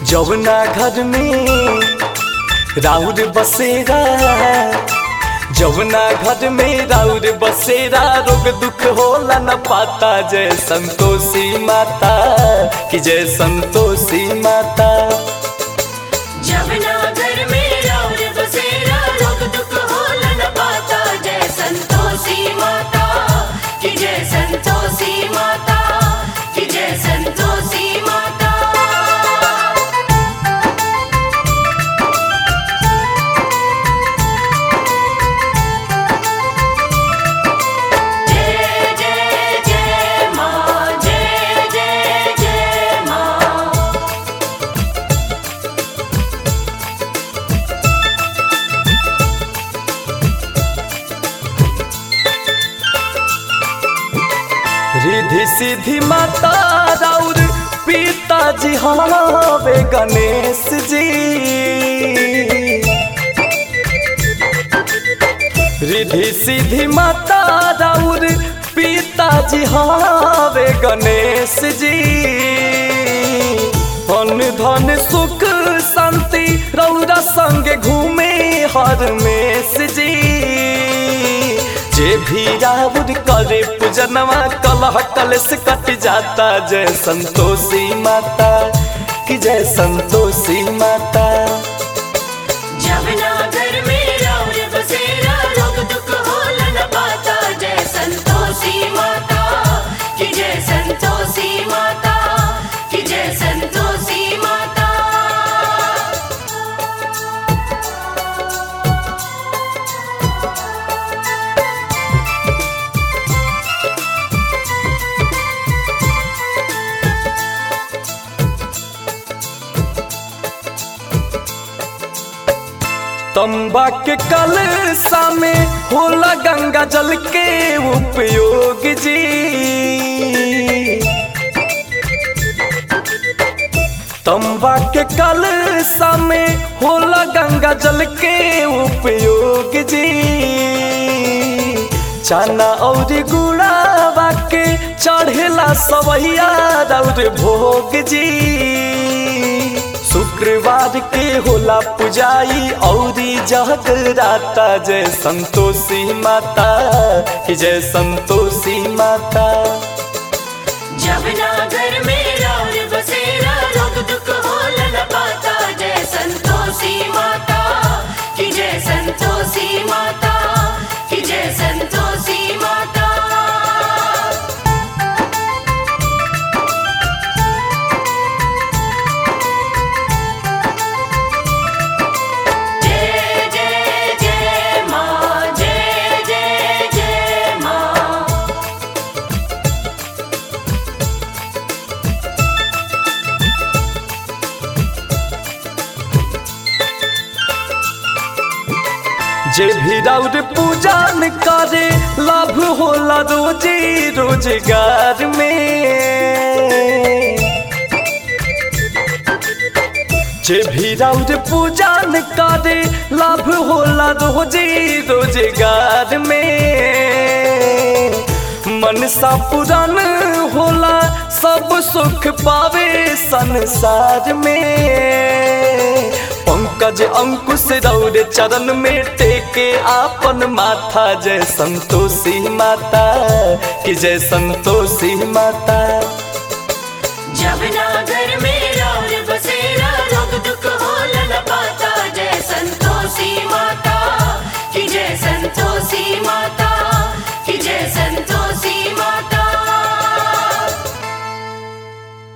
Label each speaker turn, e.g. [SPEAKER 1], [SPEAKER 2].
[SPEAKER 1] जौना घर में राउर बसेरा जौना घर में राउर बसेरा रोग दुख होला न पाता जय संतोषी माता कि जय संतोषी माता
[SPEAKER 2] जमुना घर में राउर बसेरा रोग दुख होला न पाता जय संतोषी माता कि जय संतोषी माता कि जय संतोषी माता जय जय जय माँ जय जय जय माँ
[SPEAKER 1] रिधि सिद्धि माता राउर पिताजी हवे गणेश जी रिधि सिद्धि माता राउर पिताजी हवे गणेश जी अन्न धन सुख शांति रौरा संग घूमे हर मेष जी जे भी राउर करे पूजनवा कलह कलश कट जाता जय संतोषी माता कि जय संतोषी माता
[SPEAKER 2] जमुना घर में राउर बसेरा रोग दुख होला न पाता जय संतोषी माता कि जय संतोषी माता कि जय संतोषी माता
[SPEAKER 1] तंबा के कलशा में होला गंगा जल के उपयोग जी तंबा के कलशा में होला गंगा जल के उपयोग जी चना और गुड़ावा के चढ़ेला सवैया और भोग जी शुक्रवार के होला पुजाई औरी जगराता जय संतोषी माता कि जय संतोषी माता
[SPEAKER 2] जमुना घर में राउर बसेरा रोग दुख होला न पाता जय संतोषी माता कि जय संतोषी माता कि जय संतोषी माता जय जय जय माँ जय जय जय माँ
[SPEAKER 1] जे भी राउर पूजन करे लाभ होला रोजी रोजगार में जे भी राउर पूजन करे लाभ होला रोजी रोजगार में मनसा पुरान होला सब सुख पावे संसार में पंकज अंकुश रौर चरण में टेके आपन माथा जय संतोषी माता कि जय संतोषी माता
[SPEAKER 2] जमुना घर में राउर बसेरा रोग दुख होला न पाता जय संतोषी